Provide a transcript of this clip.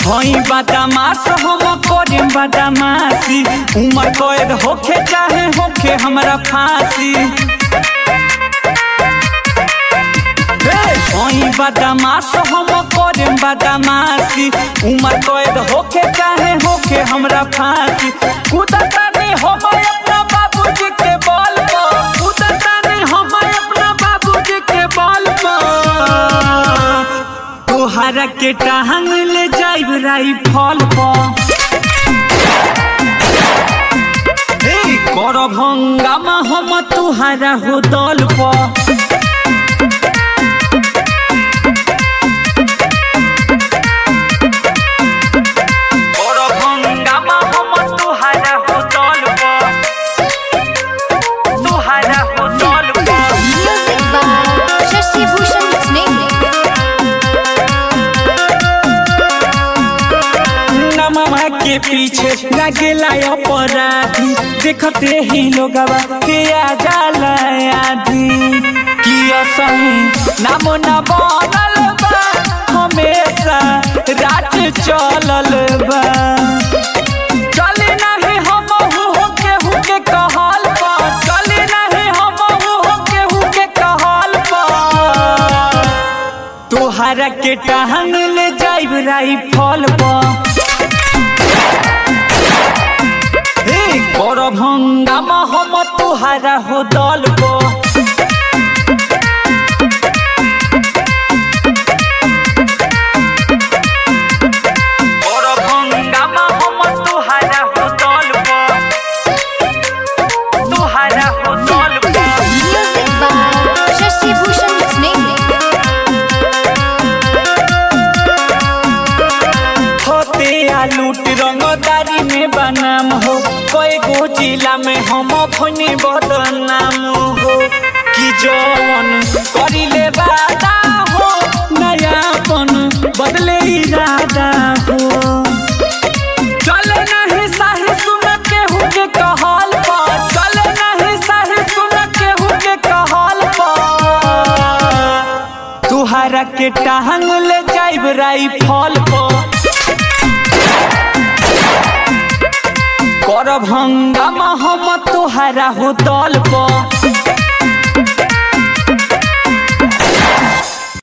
हई बदमाश हम करे बदमाशी उम्र कैद होखे चाहे होखे हमरा फांसी हई बदमाश हम करे बदमाशी उम्र कैद होखे चाहे होखे हमरा फांसी कूदता नहीं हम अपना बाबूजी के बल पर कूदता नहीं हम अपना बाबूजी के बल पर तोहरा के टांग ले जाइब राइफल पर कर भंगामा हम तुहारा हो दल पर कर भंगामा हम तुहारा हो दल पर तुहारा हो दल पर Music by Shashi Bhushan Snake. नमवा के पीछे लगेला अपराधी देखते ही लोगवा के आ जाला आधी कि असही नाम न बनल बा हमेशा रात चलल बा चले नहीं हम हो केहू के कहल पर चले नहीं हम हो केहू के कहल पर तोहरा के टांग ले जाइब राइफल पर कर भंगामा हम तुहारा हो दल पर कर भंगामा हम तुहारा हो दल पर तुहारा हो दल पर Music by Shashi Bhushan Snake. होते आ लूट रंगदारी में बनाम हो कई गो जिला में हम खनी बदनाम हो कि जवन करिले वादा हो नयापन बदले इरादा हो चले नहीं साही सुन केहू के कहल पर चले नहीं साही सुन केहू के कहल पर तुहारा के टांग ले जाइब राइफल पर कर भंगामा हम तुहारा हो दल पर